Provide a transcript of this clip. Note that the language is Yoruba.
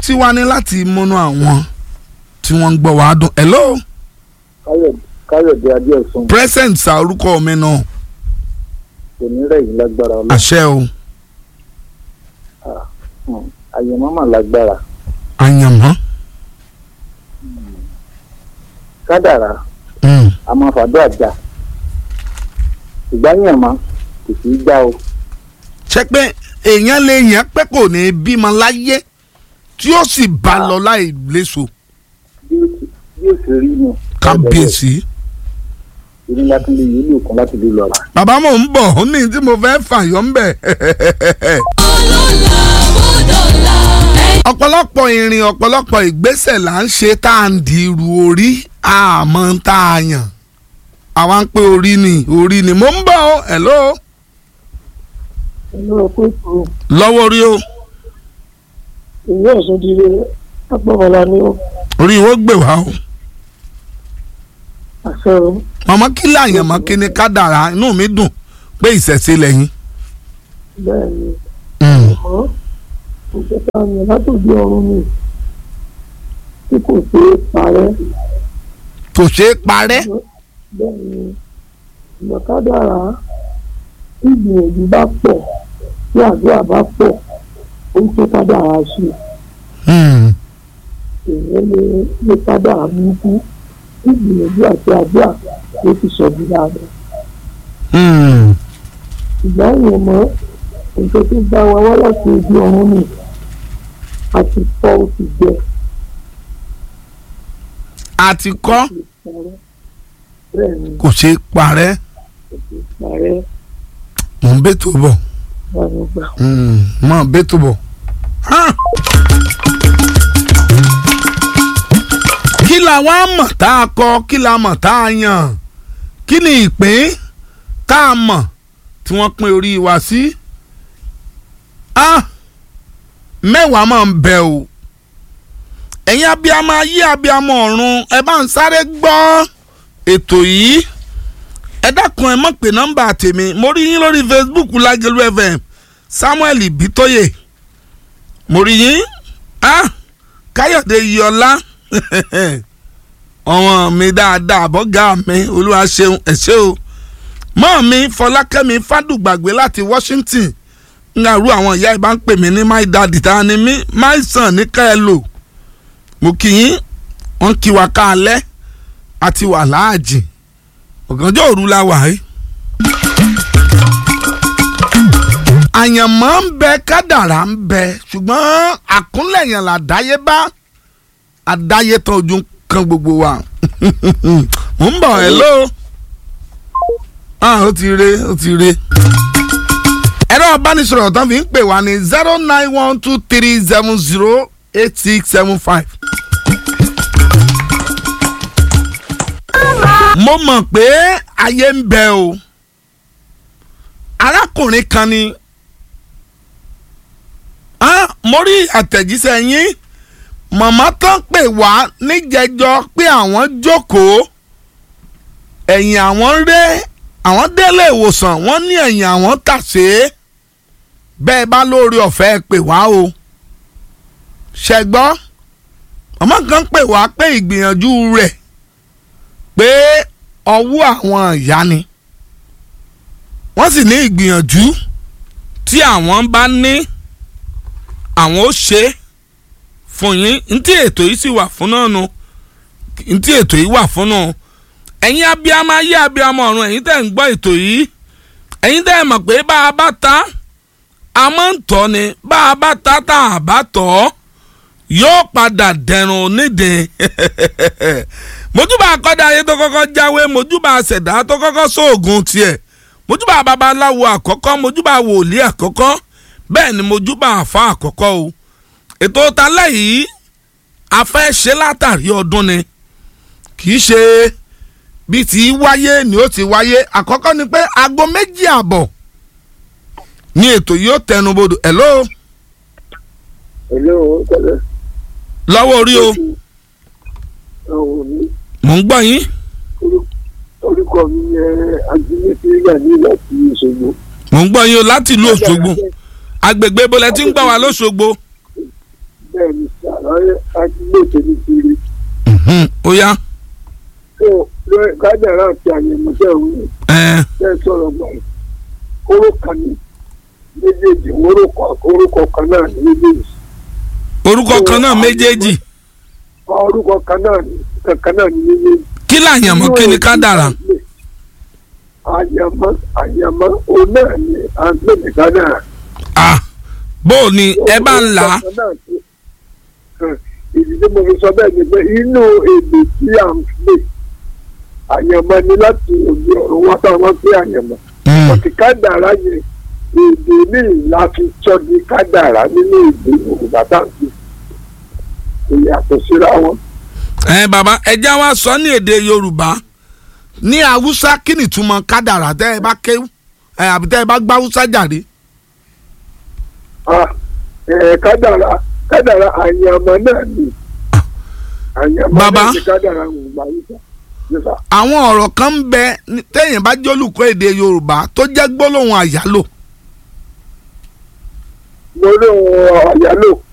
tiwa ní láti múnú àwọn tí wọ́n ń gbọ́ wàá dùn hello káyọ̀dé adéọ̀sùn present sa orúkọ mi náà kò ní rẹ̀yìn lágbára ọlọ́run àṣẹ o àyẹ̀mọ́ mà lágbára àyànmọ́ kádàrá mm. a máa fàdó àjà ìgbáyàmọ́ kò sí í gbá o ṣe pé èèyàn lè yàn pé kò ní bímọ láyé tí ó sì bá lọ láì léso bí ó sì- bí ó sì rí nù. kábíyèsí. ìní láti lè yí lùkún láti lè lọ́ra. bàbá mò ń bọ̀ ó ní tí mo fẹ́ fàyọ́ ń bẹ̀. ọ̀pọ̀lọpọ̀ ìrìn ọ̀pọ̀lọpọ̀ ìgbésẹ̀ là ń ṣe tá à ń di irú orí àmọ́ tá a yàn àwa ń pé orí ni orí ni mo ń bọ̀ ọ́ hello inú ọkọ ètò lọ́wọ́ orí o ìwé ọ̀sán ti rí agbọ́bọ̀lá ní orí ìwọ gbè wá o àṣẹ o màmá kí láàyàn mọ́ kí ni kádàrá inú mi dùn pé ìṣẹ̀ṣe lẹ́yìn. bẹ́ẹ̀ ni Mm. mọ́ ìjọba yẹn látòdì ọ̀run ni tí kò ṣe é parẹ́ kò ṣeé parẹ́. bẹ́ẹ̀ ni ìmọ̀kádàrá tí ìgbìyànjú bá pọ̀ tí àdúrà bá pọ̀ ó ń tó kádàrá sí Mm. èèyàn lè lè kádàrá burúkú tí ìgbìyànjú àti àdúrà ló ti sọ bí dáadáa. Mm. ìgbà yẹn mọ nǹkan tó bá wa wá láti ibi ọ̀run ni a ti fọ́ ó ti gbẹ àti kọ́ ti parẹ́ bẹ́ẹ̀ ni kò ṣeé parẹ́ kò ti parẹ́ mò ń bẹ́tò bọ̀ báwo gbà. Mm, mọ̀ bẹ́tò bọ̀. Ah! kí la wá mọ̀ tá a kọ kí la mọ̀ tá a yàn kí ni ìpín tá a mọ̀ tí wọ́n pín orí wa sí. Ah! mẹ́wàá máa ń bẹ o ẹ̀yin abiyamọ ayé abiyamọ ọ̀run ẹ bá ń sáré gbọ́ ètò yìí ẹ dákun ẹ mọ̀ pé nọ́mbà tèmi mo rí yín lórí facebook lágẹ̀lú fm samuel bitoye mo rí yín ah káyọ̀dé yọlá ọmọ mi dáadáa bọ́gà mi olúwa ṣeun ẹ ṣé o mọ́ mi fọlákẹ́mi fádùgbàgbé láti washington nga ru àwọn ìyá ìbá ń pè mí ní my daddy ta ni mí my son ní ká ẹ lò mo kì í wọ́n kí wa ká alẹ́ àti wà láàjì ọ̀gànjọ́ òru la wà yìí. àyànmọ́ ń bẹ kádàrá ń bẹ ṣùgbọ́n àkúnlẹ̀yàn làdáyébá àdáyé tán ojú kan gbogbo wa mo ń bọ̀ hello ah ó ti re ó ti re ẹ̀rọ ìbánisọ̀rọ̀ tán fi ń pè wá ní zero nine one two three seven zero eight six seven five. mo mọ̀ pé ayé ń bẹ o arákùnrin kan ni ah, mo rí àtẹ̀jíṣẹ́ yín màmá tán pè wá níjẹjọ pé àwọn jókòó ẹ̀yìn àwọn ré àwọn délé ìwòsàn wọ́n ní ẹ̀yìn àwọn tàṣé bẹ́ẹ̀ bá lórí ọ̀fẹ́ pè wá o ṣẹgbọ́ màmá kan pè wá pé ìgbìyànjú rẹ̀ pé ọwọ́ àwọn ìyá ni wọ́n sì ní ìgbìyànjú tí àwọn bá ní àwọn ó ṣe é fún yín ntí ètò yìí sì wà fún náà nu ntí ètò yìí wà fún náà ẹ̀yin abiyamọ ayé abiyamọ ọ̀run ẹ̀yin tẹ́ ń gbọ́ ètò yìí ẹ̀yin tẹ́ ẹ mọ̀ pé bá a bá ta a máa ń tọ́ ni bá a bá ta tá a bá tọ́ yóò padà dẹ̀rùn onídìí mojúbà akọ́dá ayé tó kọ́kọ́ jáwé mojúbà àṣẹ̀dá tó kọ́kọ́ sóògùn tiẹ̀ mojúbà babaláwo àkọ́kọ́ mojúbà wòlíì àkọ́kọ́ bẹ́ẹ̀ ni mojúbà àfa àkọ́kọ́ o ètò talẹ́ yìí a fẹ́ ṣe látàrí ọdún ni kì í ṣe bí ti wáyé ni ó ti wáyé àkọ́kọ́ ni pé aago méjì àbọ̀ ni ètò yìí ó tẹnubodò hello èlé o tẹ́lẹ̀ lọ́wọ́ orí o ọ̀hún mi mò ń gbọ́ yín orúkọ mi yẹ ajínigbé yà ní láti Òṣogbo. mò ń gbọ́ yín o láti ìlú Òṣogbo agbègbè bọ́lẹ̀ tí ń gbọ́ wá lọ́ṣogbo bẹ́ẹ̀ ni sá àdúgbò tèmi kiri Mhm. ó yá tó lórí kádàrá àti àyẹ̀mọ́ tẹ̀ ń wí ẹ tẹ̀ sọ̀rọ̀ gbà yìí kóró kan ní méjèèjì orúkọ orúkọ kan náà ní méjèèjì orúkọ kan náà méjèèjì orúkọ kan náà ní kankan náà ní méjèèjì. kí làyànmọ́ kí ni kádàrá àyàmọ́ àyàmọ́ òun náà ni à ń pè ní kádàrá. ah bó o ní ẹ bá ń là á ìdí tí mo fi sọ bẹ́ẹ̀ ni pé inú èdè tí à ń pè àyànmọ́ ni láti òde ọ̀run wá táwọn pé àyànmọ́ Mm. ọ̀tí kádàrá yẹn èdè ní ìlà fi sọ di kádàrá nínú èdè Yorùbá tá à ń pè kò yàtọ̀ síra wọn. ẹ bàbá ẹja wa sọ ní èdè yorùbá ní haúsá kí ni ìtumọ̀ kádàrá tẹ́ ẹ bá kéwú ẹ àbí tẹ́ ẹ bá gbá haúsá jàre. Ah, eh, kádàrá kádàrá àyànmọ́ náà ni àyànmọ́ Bàbá. náà ni kádàrá ń gbà yíká yíká. àwọn ọ̀rọ̀ kan ń bẹ ní- téèyàn bá jólùkọ́ èdè yorùbá tó jẹ́ gbólóhùn àyálò mo lóun àyálò